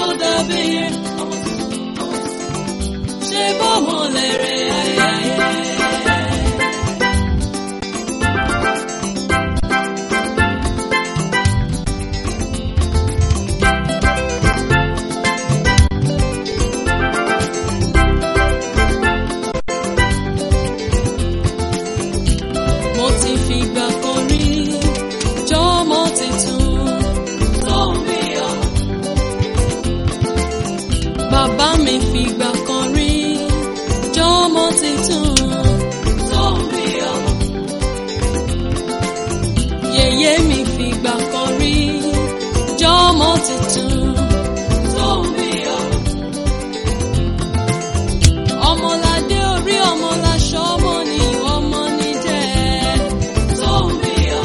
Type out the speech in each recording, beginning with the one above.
dàbí ṣe bọ́mọ lẹ́rẹ̀ ayẹyẹ. mo ti fìgbà kan rí jọmọ tuntun tó ń bí ọ. bàbá mi fìgbà kan rí jọmọ tuntun tó ń bí ọ. yèyé mi fìgbà kan rí jọmọ tuntun tó ń bí ọ. ọmọládé orí ọmọláṣọ ọmọ ni ọmọ ní jẹ tó ń bí ọ.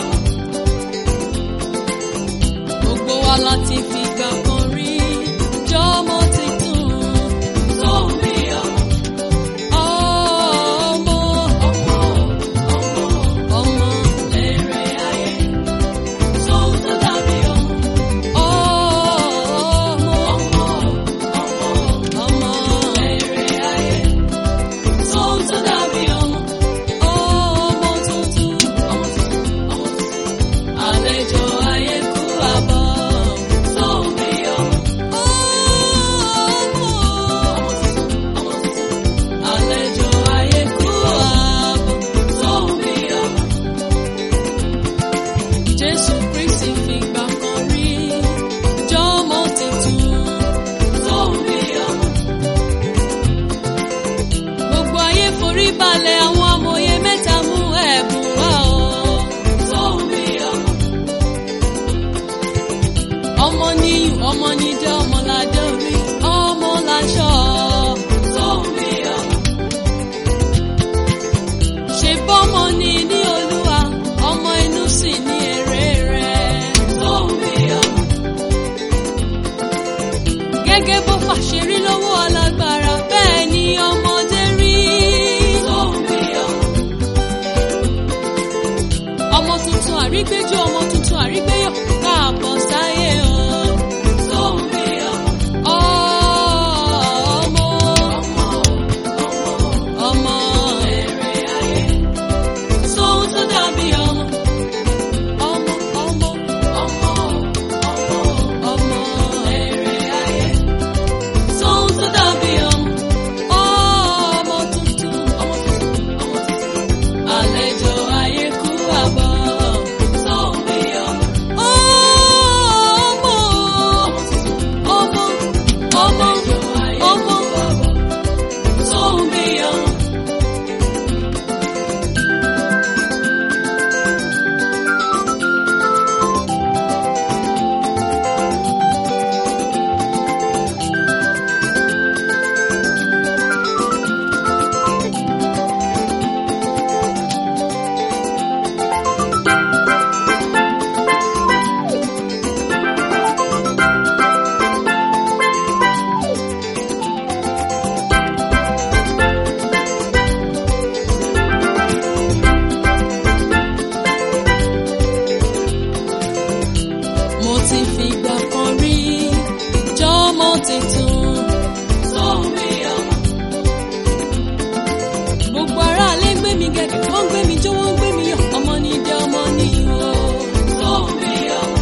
gbogbo wa láti fìgbà kan rí jọmọ tuntun tó ń bí ọ. ọmọ ọmọ ọmọ ọmọ lèrè ayé tó ń tó dàbí ọmọ. ọmọ ọmọ ọmọ ọmọ lèrè ayé tó ń tó dàbí ọmọ. ọmọ tuntun ọmọ tuntun ọmọ tuntun àlejò ayé kú àbọ̀ tó ń bí ọmọ. ọmọ ọmọ tuntun àlejò ayé kú àbọ̀ tó ń bí ọmọ. Jésù Kristi fìgbà kan rí jọmọ tuntun tó ń bí ọmọ. Gbogbo ayé forí balẹ̀ àwọn amòye mẹ́ta mú ẹ̀bùn wá o. Tó ń bí ọmọ. Ọmọ ní ọmọ ní jẹ́ ọmọládé orí ọmọ láṣọ. Tó ń bí ọmọ. Ṣé bọ́mọ ni ní Olúwa, ọmọ inú sì ní èrè rẹ̀. Tó ń bí ọmọ. Gẹ́gẹ́ bó fàṣẹ rí lọ́wọ́ alágbára, bẹ́ẹ̀ ni ọmọdé rí. Tó ń bí ọmọ. Ọmọ tuntun àrígbéjú, ọmọ tuntun àrígbéyọ̀, káàbọ̀ sáyé o. Tó ń bí ọmọ. Ọmọ. Ọmọ. Èrè ayé. Sóhun tó dàbí ọmọ. Ọmọ, ọmọ, ọmọ, ọmọ, ọmọ. Èrè ayé. Sóhun tó dàbí ọmọ. Ọmọ tuntun, ọmọ tuntun, ọmọ tuntun. Àlejò ayé kú àbọ̀. Sóhun bí ọmọ. Ọmọ, ọmọ, ọmọ, ọmọ, sóhun bí ọmọ. mo ti fìgbà kan rí jọmọ tuntun tó ń bí ọmọ. gbogbo aráalé ń gbé mi gẹ̀gẹ̀ wọ́n ń gbé mi jó wọ́n ń gbé mi yọ̀ ọmọ ní jẹ́ ọmọ ní o tó ń bí ọmọ.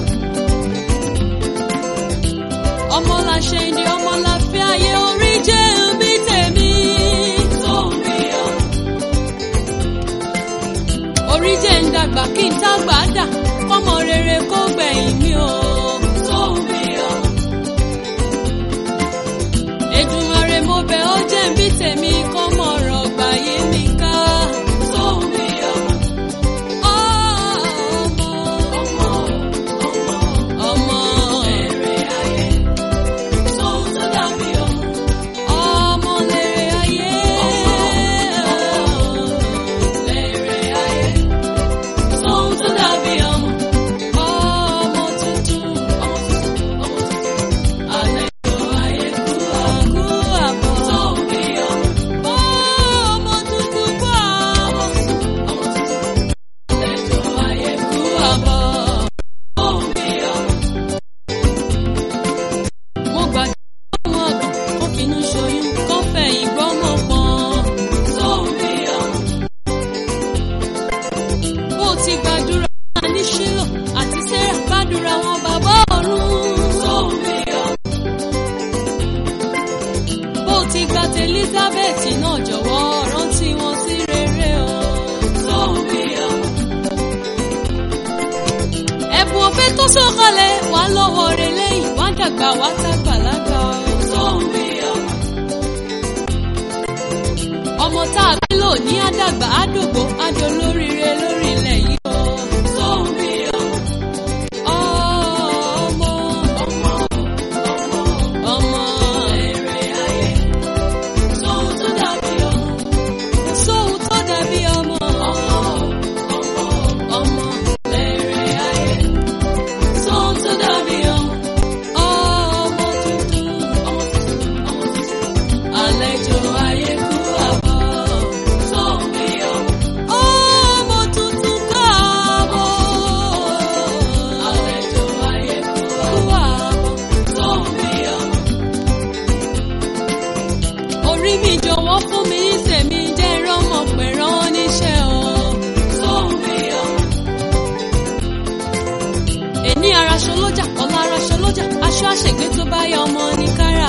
ọmọ la ṣe ni ọmọ la fi ayé orí jẹ́ bí tèmi tó ń bí ọmọ. orí jẹ́ ń dàgbà kí n tá gbà dà kọ́mọ rere kó gbẹ̀yìn mi o. tó ń bí ọmọ. Èdùmàrè mo bẹ̀ ọ́ jẹ́ ń bí tèmi kọ́mọ ọ̀rọ̀ gbà yé mi ká. tó ń bí ọmọ. ọmọ ọmọ ọmọ ọmọ èrè ayé. Sóhun tó dàbí ọmọ. Ọmọ lèrè ayé. Ọmọ lèrè ayé. Sóhun tó dàbí ọmọ. Ọmọ tuntun. Ọmọ tuntun. Ọmọ tuntun. Àlejò ayé kú àkú àbọ̀. Tó ń bí ọmọ. Elizabeth náà jọ̀wọ́ rántí wọn sí rere o. Tóun bí ọmọ. Ẹ̀bùn òfé tó sọ̀kalẹ̀ wà lọ́wọ́ rẹ̀ lẹ́yìn wá dàgbà wá tàgbàlagbà o. Tóun bí ọmọ. Ọmọ tá a bí lò ní àdàgbà àdògbò àdolóríire lórí ilẹ̀ yìí o. Tóun bí ọmọ. Ọmọ ọmọ ọmọ èrè ayé. Sóhun tó dàbí ọmọ. Sóhun tó dàbí ọmọ. Ọmọ ọmọ èrè ayé. Sóhun tó dàbí ọmọ. Ọmọ tuntun. Ọmọ tuntun. Ọmọ tuntun. Àlejò ayé kú àbọ̀. Sóhun bí ọmọ. Ọmọ tuntun káàbọ̀. Àlejò ayé kú àbọ̀. Sóhun bí ọmọ orí mi jọ̀wọ́ fún mi tèmi jẹ́ rọ́mọ pẹ̀rán níṣẹ́ o. Sóhun bí ọmọ. Èní araṣọ lójà, ọ̀la araṣọ lójà, aṣọ àṣègbè tó bá yọ ọmọ ní kára